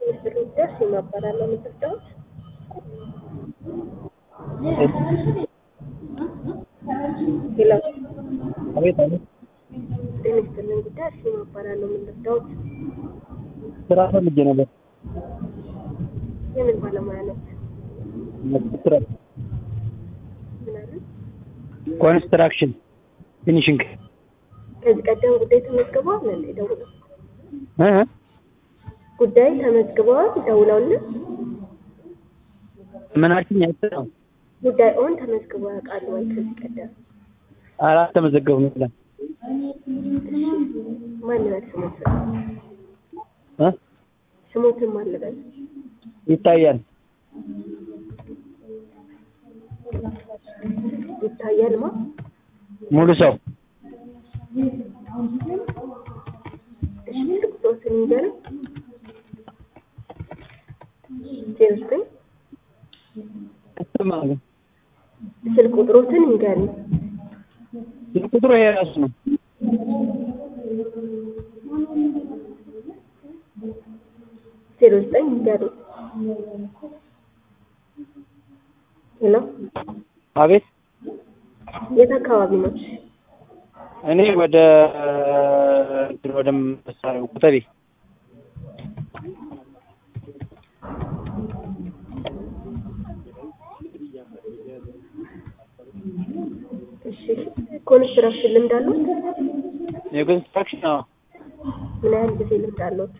ድረስ ይማበራል የምትወዳውት ሄሎ አቤት አቤት ጤና ይስጥልን ጉዳይ እሺ ይማበራል የምትወዳውት ስራ ፈልጌ ነበር። የምን ባለሙያ ነው? ኮንስትራክሽን ምናምን ኮንስትራክሽን ፊኒሽንግ ከዚህ ቀደም ጉዳይ ተመዝግበዋል እንዴ? ደውለው እ ጉዳይ ተመዝግበዋል ደውለውልን ምን አልሽኝ? አይሰማም። ጉዳይ ኦን ተመዝግበው ያውቃሉ ወይ? ከዚህ ቀደም አላተመዘገቡም ይላል ማን ይበል ስሞት እ ስሞትን ማን ልበል? ይታያል ይታያል ማ ሙሉ ሰው እሺ ስልክ ቁጥሮትን ይንገረኝ። ዜሮ ዘጠኝ አይሰማም። ስልክ ቁጥሮትን ይንገረኝ። ስልክ ቁጥሩ ይሄ ራሱ ነው። ዜሮ ዘጠኝ ይንገረኝ። ሄሎ አቤት የት አካባቢ ነው? እኔ ወደ እንትን ወደ መሳሪያው ኮተቤ እሺ ኮንስትራክሽን ልምድ አለዎት? የኮንስትራክሽን አዎ ምን ያህል ጊዜ ልምድ አለዎት?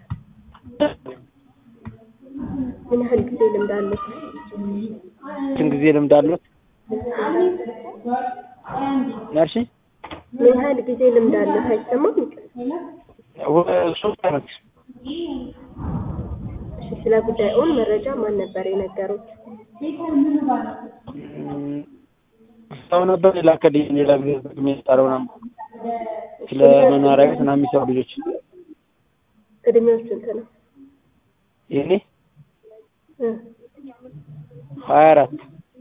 ምን ያህል ጊዜ ልምድ አለዎት? ስንት ጊዜ ልምድ አለዎት? ናርሺ ምን ያህል ጊዜ ልምድ አለዎት? አይሰማም? ሶስት አመት እሺ ስለ ጉዳዩን መረጃ ማን ነበር የነገሩት? እም፣ ሰው ነበር የላከልኝ ሌላ ጊዜ ጥቅም የጣለው ምናምን ስለ መኖሪያ ቤት ምናምን የሚሰሩ ልጆች እድሜው ስንት ነው? የኔ እ ሀያ አራት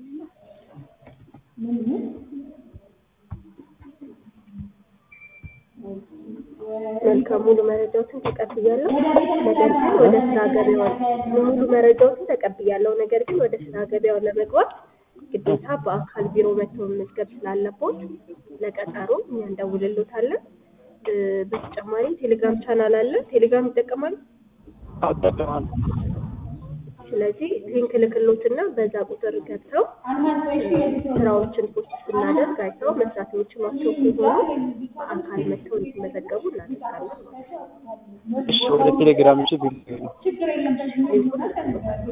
መልካም ሙሉ መረጃዎችን ተቀብያለሁ። ነገር ግን ወደ ስራ ገበያው ሙሉ መረጃዎችን ተቀብያለሁ። ነገር ግን ወደ ስራ ገበያው ለመግባት ግዴታ በአካል ቢሮ መጥተው መመዝገብ ስላለቦት ለቀጠሮ እኛ እንደውልሎታለን። እ፣ በተጨማሪም ቴሌግራም ቻናል አለ። ቴሌግራም ይጠቀማሉ። አጠቀማለሁ ስለዚህ ሊንክ ልክሎትና በዛ ቁጥር ገብተው ስራዎችን ፖስት ስናደርግ አይተው መስራት የሚችሏቸው ከሆኑ አካል መጥተው እንዲመዘገቡ እናደርጋለን ማለት ነው። እሺ ወደ ቴሌግራም እሺ ቢል ሊንኩን ልክሎታል።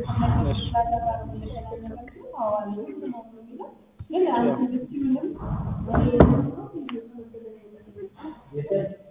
እሺ